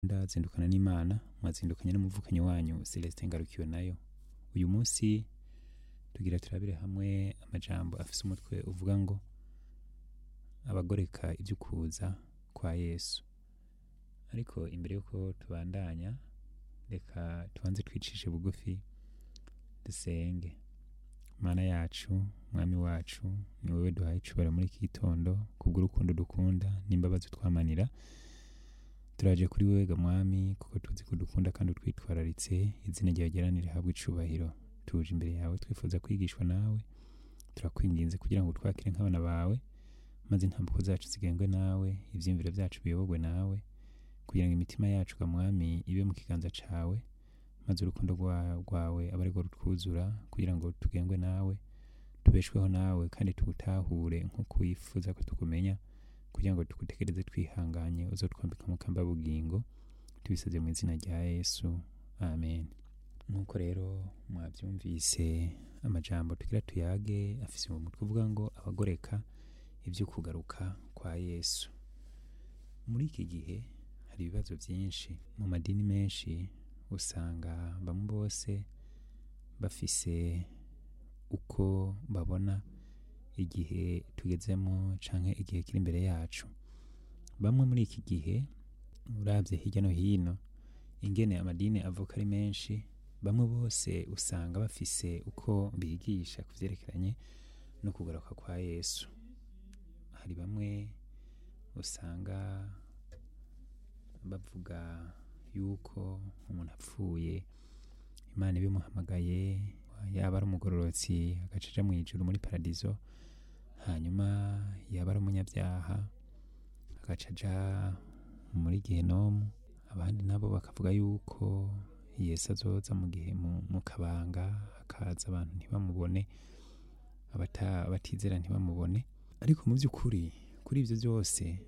ndazindukana n'imana mwazindukanye n'umuvukanyi wanyu celestin ngarukiwe nayo uyu munsi tugira turabire hamwe amajambo afise umutwe uvuga ngo abagoreka ivy'ukuza kwa yesu ariko imbere yuko tubandanya reka tubanze twicishe bugufi dusenge mana yacu mwami wacu ni wewe duhaye icubahiro muri iki gitondo kubw'urukundo dukunda n'imbabazi utwamanira turaje kuri wewe ga mwami kuko tuzi ko udukunda kandi utwitwararitse izina ryawe ryeranire habwe icubahiro tuje imbere yawe twifuza kwigishwa nawe turakwinginze kugira ngo utwakire nk'abana bawe maze intambuko zacu zigengwe nawe ivyiyumviro vyacu biyoborwe nawe kugira ngo imitima yacu ga mwami ibe mu kiganza cawe maze urukundo rwa- rwawe abe arirwo rutwuzura kugira ngo tugengwe nawe tubeshweho nawe kandi tugutahure nk'uko wifuza ko tukumenya kugira ngo tugutekereze twihanganye uzotwambika mu kamba bugingo tubisabye mu izina rya yesu amen nk'uko rero mwabyumvise amajambo tugira tuyage afise mu mutwe uvuga ngo abagoreka ibyo kugaruka kwa yesu muri iki gihe hari ibibazo byinshi mu madini menshi usanga bamwe bose bafise uko babona igihe tugezemo canke igihe kiri imbere yacu bamwe muri iki gihe uravye hirya no hino ingene amadini avuka ari menshi bamwe bose usanga bafise uko bigisha ku vyerekeranye no kugaruka kwa yesu hari bamwe usanga bavuga yuko umuntu apfuye imana ibimuhamagaye yaba ari umugororotsi agaca aja mu ijuru muri paradizo hanyuma yaba ari umunyabyaha agaca aja muri gehenomu abandi nabo bakavuga yuko yesu azoza mu gihe mu, mu kabanga akaza abantu ntibamubone abata- abatizera ntibamubone ariko mu by'ukuri kuri ibyo byose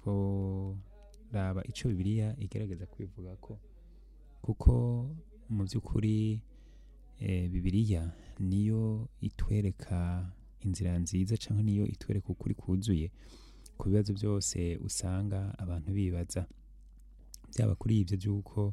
tworaba ico bibiliya igerageza kubivuga ko kuko mu by'ukuri eh, bibiliya niyo itwereka inzira nziza cyangwa niyo itwereka ukuri kuzuye ku bibazo byose usanga abantu bibaza byaba kuri ibyo by'uko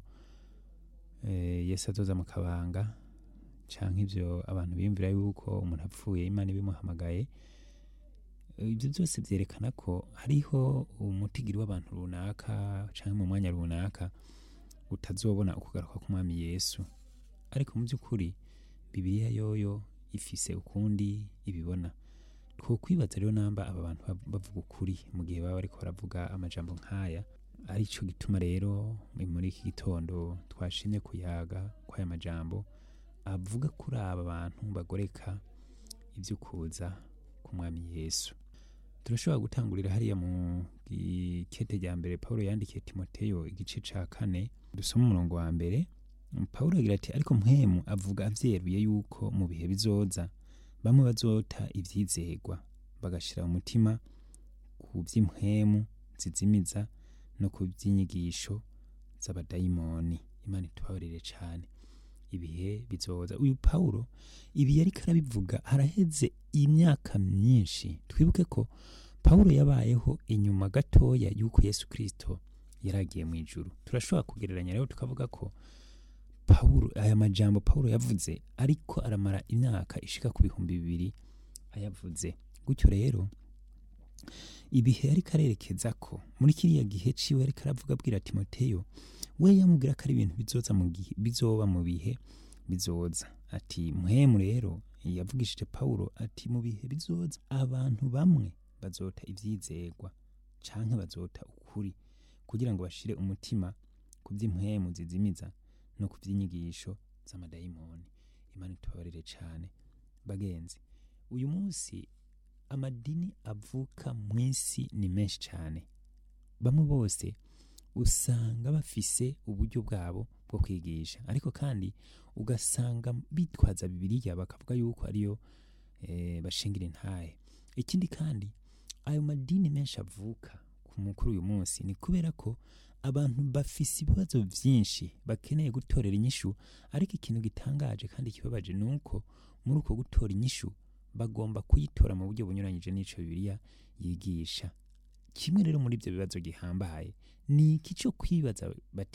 eh, yesu azoza mu kabanga canke ivyo abantu biyumvira yuko umuntu apfuye imana ibimuhamagaye ibyo byose byerekana ko hariho umutigiri w'abantu runaka canke mu mwanya runaka utazobona ukugaruka k'umwami yesu ariko mu by'ukuri bibiliya yoyo ifise ukundi ibibona twokwibaza rero namba aba bantu bav- bavuga ukuri mu gihe baba bariko baravuga amajambo nk'aya arico gituma rero muri iki gitondo twashimye kuyaga kw'aya majambo avuga kuri aba bantu bagoreka ivy'ukuza k'umwami yesu turashobora gutangurira hariya mu ikete rya mbere pawulo yandikiye timoteyo igice ca kane dusoma umurongo wa mbere pawulo agira ati ariko mpwemu avuga avyeruye yuko mu bihe bizoza bamwe bazota ivyizegwa bagashira umutima ku vy'impwemu zizimiza no ku vy'inyigisho z'abadayimoni imana itubabarire cane ibihe bizoza uyu pawulo ibi yariko arabivuga haraheze imyaka myinshi twibuke ko pawulo yabayeho inyuma gatoya y'uko yesu kristo yaragiye mu ijuru turashobora kugereranya rero tukavuga ko pawulo aya majambo pawulo yavuze ariko aramara imyaka ishika ku bihumbi bibiri ayavuze gutyo rero ibihe yariko arerekeza ko muri kiriya gihe ciwe yariko aravuga abwira timoteyo we yamubwira ko ari ibintu bizoza mu gihe bizoba mu bihe bizoza ati muhemu rero yavugishije pawulo ati mu bihe bizoza abantu bamwe bazota ivyizegwa canke bazota ukuri kugira ngo bashire umutima ku vy'impwemu zizimiza no ku vy'inyigisho z'amadayimoni imana itubabarire cane bagenzi uyu munsi amadini avuka mu isi ni menshi cyane bamwe bose usanga bafise uburyo bwabo bwo kwigisha ariko kandi ugasanga bitwaza bibiliya bakavuga yuko ariyo eh, bashingira intahe ikindi kandi ayo madini menshi avuka ku mukuru uyu munsi ni kubera ko abantu bafise ibibazo vyinshi bakeneye gutorera inyishu ariko ikintu gitangaje kandi kibabaje ni uko muri uko gutora inyishu bagomba kuyitora mu buryo bunyuranyije n'ico bibiliya yigisha kimwe rero muri ibyo bibazo gihambaye ni iki cyo kwibaza bati